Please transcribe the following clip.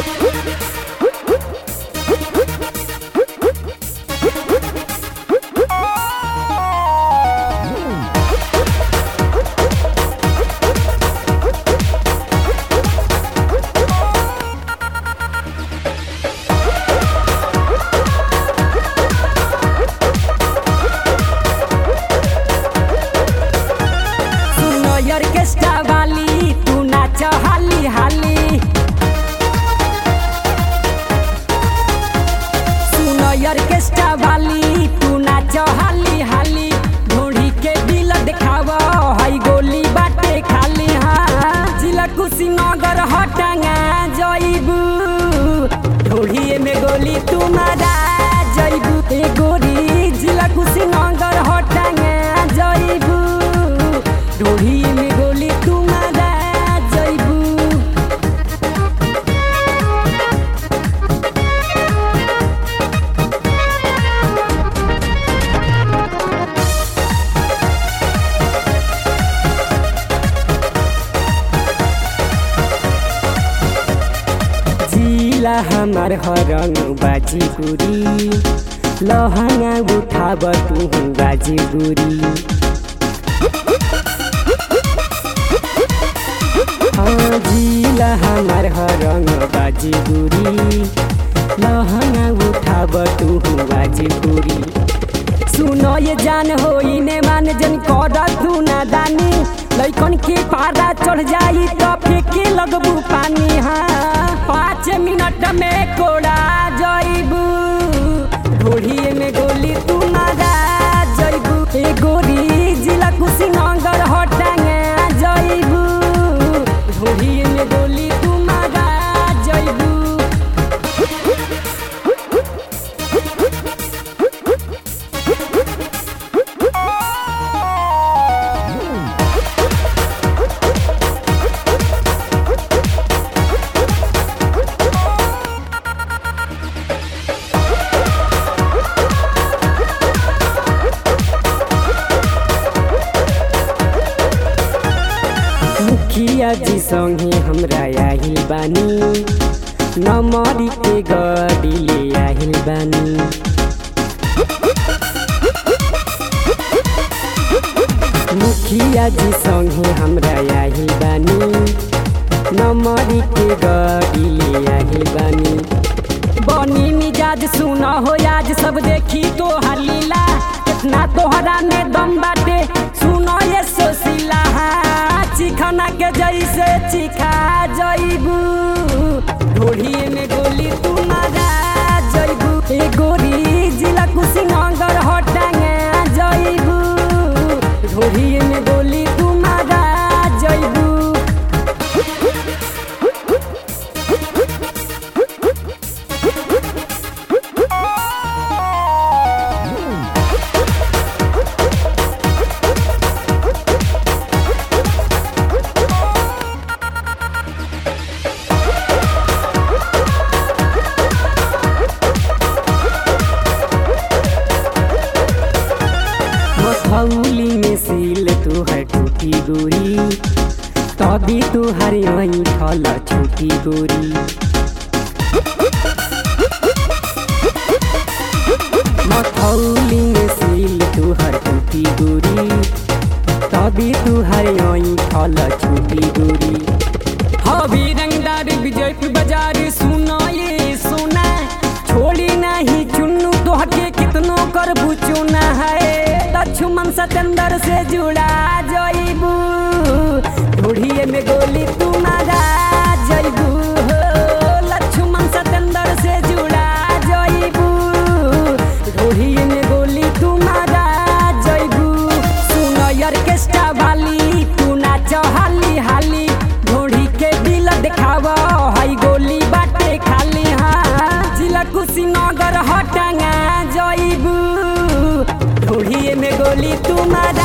सुनो ऑर्केस्ट्रा वाली तू नाच हाली हाली सुनो ऑर्केस्ट्रा वाली तू नाच हाली हाली ढोढ़ी के बिल देखाव हई गोली बाटे खाली हाँ जिला कुशीनगर हटांगा जईबू ढोढ़ी में गोली तू मारा जईबू ए गोरी जिला कुशीनगर हटांगा जईबू ढोढ़ी में गोली तू मारा जईबू जिला हमार हरंग बाजी गुरी लहंगा उठाब तू बाजी गुरी हाँ जिला हमार हरंग बाजी गुरी लहंगा उठाब तू बाजी गुरी सुनो ये जान हो इने मान जन कर तू ना दानी लइकन के पारा चढ़ जाई तो फेंके लगबू पानी हाँ पाँच मिनट में कोड़ा जईबू ढोढ़ी में गोली तू मारा जईबू ए गोरी जिला कुशीनगर हटांगे जईबू ढोढ़ी में गोली तू मारा जईबू मुखिया जी संगे हमरा आहिल बानी नमरी के गड़ी ले आहिल बानी मुखिया जी संगे हमरा आहिल बानी नमरी के गड़ी ले आहिल बानी बनी मिजाज सुना हो आज सब देखी तो लीला कितना तोहरा में दम बाटे सुनो ये सोशीला हाँ, चिखना के जैसे चिखा जईबू ढोढ़ी में गोली तू मारा जईबू ए गोरी जिला कुशीनगर हटांगे जईबू ढोढ़ी में गोली तू मारा जईबू मथौली में सील तुहर टूटी गोरी तभी तुहर वही फल छूटी गोरी मथौली में सील तुहर टूटी गोरी तभी तुहर वही फल छूटी गोरी हवी रंगदार विजयपुर बाजार सुनो ये सोना छोड़ी नहीं चुन्नू तोहके कितनो कर चुना है लक्ष्मण सतेंद्र से जुड़ा जईबू ढूढ़िए में गोली तू मारा जईबू हो लक्ष्मण सतेंद्र से जुड़ा जईबू ढूढ़िए में गोली तू मारा जईबू सुनो ऑर्केस्ट्रा वाली तू नाच हाली हाली ढोढ़ी के दिल देखाव हई गोली बाटे खाली हाँ जिला कुशीनगर हटांगा जईबू ढोढ़ी में गोली तू मारा